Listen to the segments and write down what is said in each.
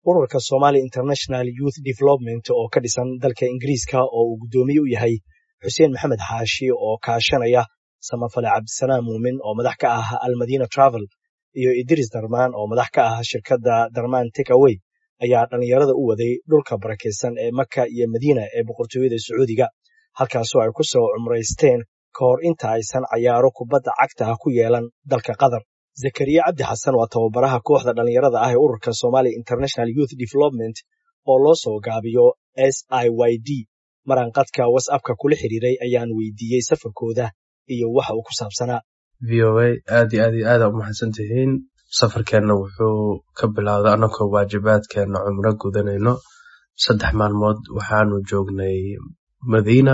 ururka somali international youth development oo ka dhisan dalka ingiriiska oo uu guddoomiye u yahay xuseen maxamed xaashi oo kaashanaya samafale cabdisalaam muumin oo madax ka ah almadina travel iyo idris darmaan oo madax ka ah shirkadda darmaan takaway ayaa dhallinyarada u waday dhulka barakaysan ee maka iyo madiina ee boqortooyada sacuudiga halkaasoo ay ku soo cumraysteen ka hor inta aysan cayaaro kubadda cagta ah ku yeelan dalka qatar zakariya cabdi xasan waa tababaraha kooxda dhallinyarada ah ee ururka somali international youth development oo loo soo gaabiyo s i y d maranqadka whatsappka kula xiriiray ayaan weydiiyey safarkooda iyo waxa uu ku saabsanaa v o a aad iyo aad iyo aada u mahadsan tihiin safarkeenna wuxuu ka bilowday annagoo waajibaadkeenna cumro gudanayno saddex maalmood waxaanu joognay madiina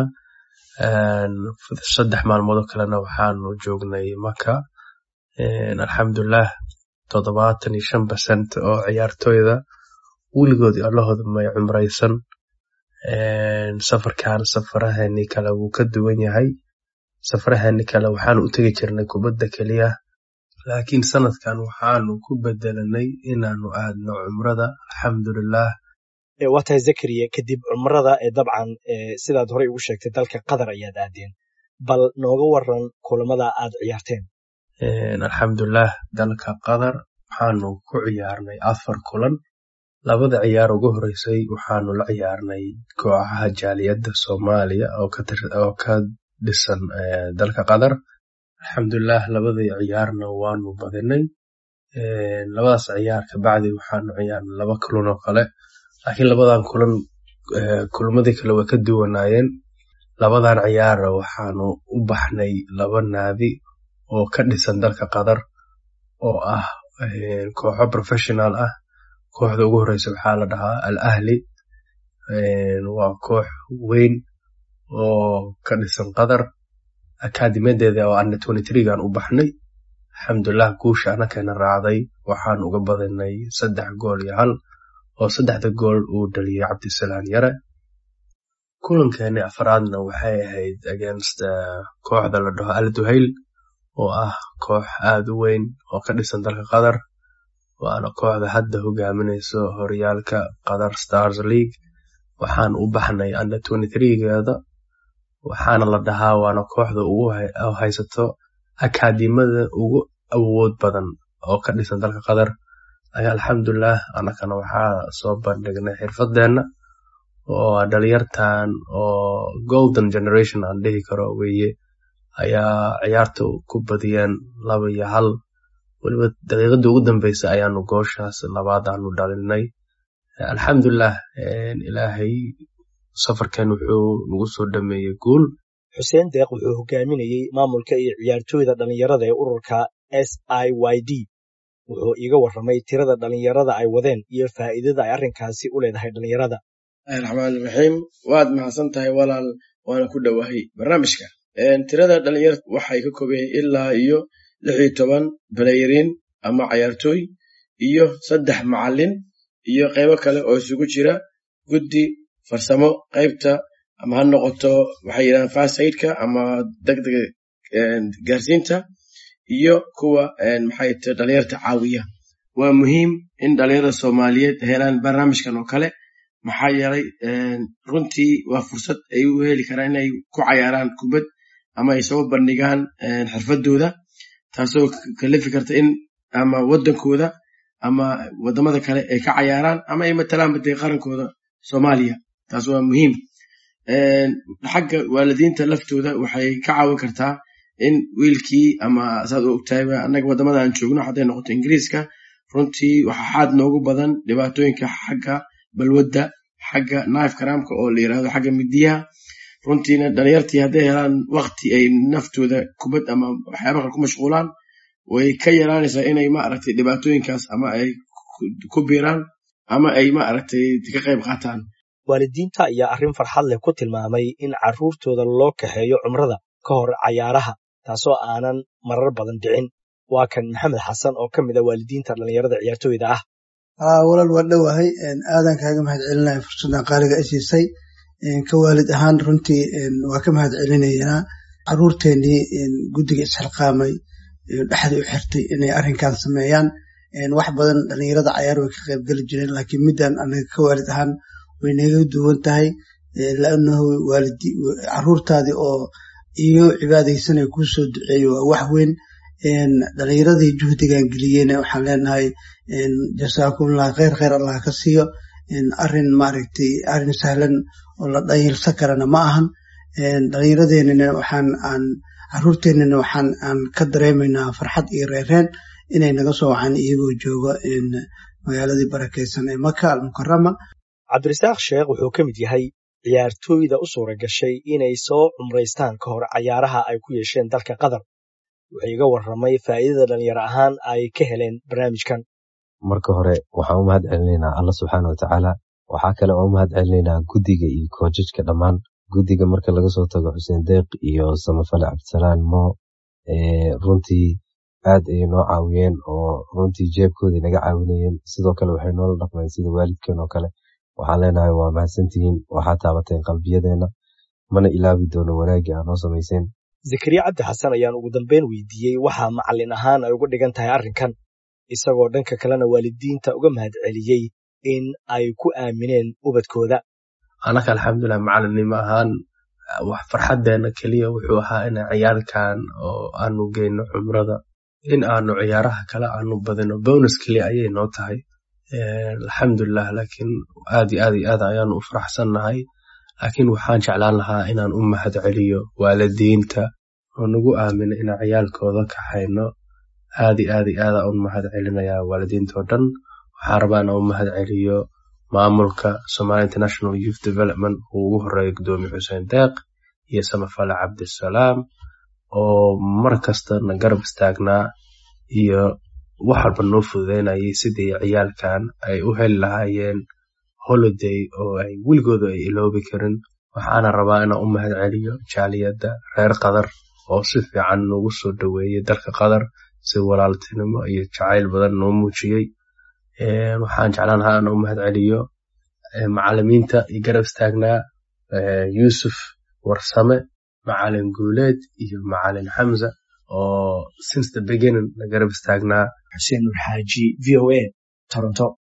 saddex maalmoodoo kalena waxaanu joognay maka alxamdulilah toddobaatan iyo shan percent oo ciyaartooyda weligood allahooda may cumraysan safarkan safaraheeni kale wuu ka duwan yahay safaraheeni kale waxaanu u tegi jirnay kubadda keliya laakiin sanadkan waxaanu ku bedelanay inaanu aadno cumrada alxamdulilah waa tahay zakariya kadib cumrada ee dabcan sidaad horey ugu sheegtay dalka qatar ayaad aadeen bal nooga waran kulamada aad ciyaarteen alxamdulilah dalka qatar waxaanu ku ciyaarnay afar kulan labada ciyaar ugu horeysay waxaanu la ciyaarnay kooxaha jaaliyadda soomaaliya oo ka dhisan dalka qatar alxamdulilah labadii ciyaarna waanu badinay labadaas ciyaar kabacdi waxaanu ciyaarnay laba kulan oo kale laakiin labadan kulan kulmadii kale way ka duwanaayeen labadan ciyaara waxaanu u baxnay laba naadi oo ka dhisan dalka qatar oo ah kooxo professional ah kooxda ugu horeysa waxaa la dhahaa al ahli waa koox weyn oo ka dhisan qatar akaadimadeeda oo ana gan u baxnay alxamdulilah guusha anakeena raacday waxaan uga badinay saddex gool iyo hal oo saddexda gool uu dhaliyey cabdisalaan yare kulankeeni afraadna waxay ahayd against kooxda la dhaho al duhayl oo ah koox aad u weyn oo ka dhisan dalka qatar waana kooxda hadda hogaaminayso horyaalka qatar stars league waxaan u baxnay under geeda waxaana la dhahaa waana kooxda ugu haysato akaadimada ugu awood badan oo ka dhisan dalka qatar alxamdulilah anakana waxaa soo bandhignay xirfadeenna oo dhalinyartan oo golden generation aan dhihi karo weye ayaa ciyaarta ku badiyeen laba iyo hal weliba daqiiqadii ugu dambeysa ayaanu gooshaas labaadaanu dhalinay alxamdulilah ilaahay safarkeen wuxuu nagu soo dhameeyey guul xuseen deeq wuxuu hogaaminayey maamulka iyo ciyaartooyda dhallinyarada ee ururka s i y d wuxuu iiga warramay tirada dhallinyarada ay wadeen iyo faa'iidada ay arrinkaasi u leedahay dhallinyarada raxmaaniraxiim waad mahadsan tahay walaal waana ku dhowahay barnaamijka tirada dhalinyarta waxay ka kooban yihiin ilaa iyo lix iyo toban balayariin ama cayaartooy iyo saddex macalin iyo qaybo kale oo isugu jira guddi farsamo qaybta ama ha noqoto waxay yidhahdaan fasaidka ama degdega gaarsiinta iyo kuwa maxay ta dhalinyarta caawiya waa muhiim in dhalinyarada soomaaliyeed helaan barnaamijkan oo kale maxaa yeelay runtii waa fursad ay u heli karaan inay ku cayaaraan kubad ama ay soo bandhigaan xirfadooda taasoo kalifi karta in ama waddankooda ama waddamada kale ay ka cayaaraan ama ay matalaanba dee qarankooda soomaaliya taas waa muhiim xagga waalidiinta laftooda waxay ka caawin kartaa in wiilkii ama saad u ogtahay annaga waddamada aan joogno hadday noqoto ingiriiska runtii waxaa xaad noogu badan dhibaatooyinka xagga balwadda xagga naif karaamka oo la yirahdo xagga midiyaha runtiina dhalinyartii hadday helaan wakti ay naftooda kubad ama waxyaaba kale ku mashquulaan way ka yaraanaysaa inay maaragtay dhibaatooyinkaas ama ay ku biiraan ama ay maaragtay ka qayb qaataan waalidiinta ayaa arrin farxad leh ku tilmaamay in carruurtooda loo kaxeeyo cumrada ka hor cayaaraha taasoo aanan marar badan dhicin waa kan maxamed xasan oo ka mid a waalidiinta dhallinyarada ciyaartooyda ah walaal waa dhowahay aadan kaaga mahad celinaya fursaddan qaaliga i siisay ka waalid ahaan runtii waa ka mahad celinaynaa caruurteennii guddiga isxilqaamay dhexda u xirtay inay arrinkan sameeyaan wax badan dhalinyarada cayaar way ka qaybgeli jireen laakiin middan anaga ka waalid ahaan way naga duwan tahay laanahu waalidi caruurtaadii oo iyo cibaadaysanay kuu soo duceeyo waa wax weyn dhalinyaradii juhdigan geliyeyna waxaan leenahay jasaakumullah kheyr kheyr allah ka siiyo arin maaragtay arin sahlan oo la dhayilsan karana ma ahan dhalinyaradeenana waxaan aan caruurteenana waxaan aan ka dareemaynaa farxad iyo reereen inay naga soo wacaan iyagoo jooga magaaladii barakeysan ee maka almukarama cabdirasaaq sheekh wuxuu ka mid yahay ciyaartooyda u suura gashay inay soo cumraystaan ka hor cayaaraha ay ku yeesheen dalka qatar wuxuu iga warramay faa'iidada dhalinyaro ahaan ay ka heleen barnaamijkan marka hore waxaan u mahad celinaynaa alla subxaana watacaala waxaa kale oo u mahad celinaynaa guddiga iyo koojajka dhammaan guddiga marka laga soo tago xuseen deeq iyo samafale cabdisalaan mo runtii aad ayay noo caawiyeen oo runtii jeebkoodii naga caawinayeen sidoo kale waxay noola dhaqmeen sida waalidkeen oo kale waxaan leenahay waa mahadsantihiin waxaa taabateen qalbiyadeenna mana ilaabi doono wanaagii aa noo samayseen zakariya cabdi xasan ayaan ugu dambeyn weydiiyey waxaa macallin ahaan ay uga dhigan tahay arrinkan isagoo dhanka kalena waalidiinta uga mahad celiyey in ay ku aamineen ubadkooda anaka alxamdulilah macalinnimo ahaan wax farxadeena keliya wuxuu ahaa ina ciyaarkan oo aanu geyno cumrada in aanu ciyaaraha kale aanu badino bonus keliya ayay noo tahay alxamdulilah laakiin aad iyo aad iyo aad ayaanu u faraxsannahay laakiin waxaan jeclaan lahaa inaan u mahad celiyo waalidiinta oo nagu aamina inaan ciyaalkooda kaxayno aad iyo aad iyo aada u mahad celinayaa waalidiintao dhan waxaan rabaa inaan u mahad celiyo maamulka somali international youth development uu ugu horeeya gudoomiye xuseen deeq iyo samafale cabdisalaam oo mar kasta na garab istaagnaa iyo wax walba noo fududeynayay sidii ciyaalkan ay u heli lahaayeen holiday oo ay weligooda ay iloobi karin waxaana rabaa inaan u mahad celiyo jaaliyadda reer qatar oo si fiican noogu soo dhoweeyey dalka qatar si walaaltinimo iyo jacayl badan noo muujiyey waxaan jeclaan lahaa inaan u mahad celiyo macalimiinta iyo garab istaagnaa yuusuf warsame macalin guuleed iyo macalin xamza oo since the beginning na garab istaagnaa xuseen nur xaaji v o a toronto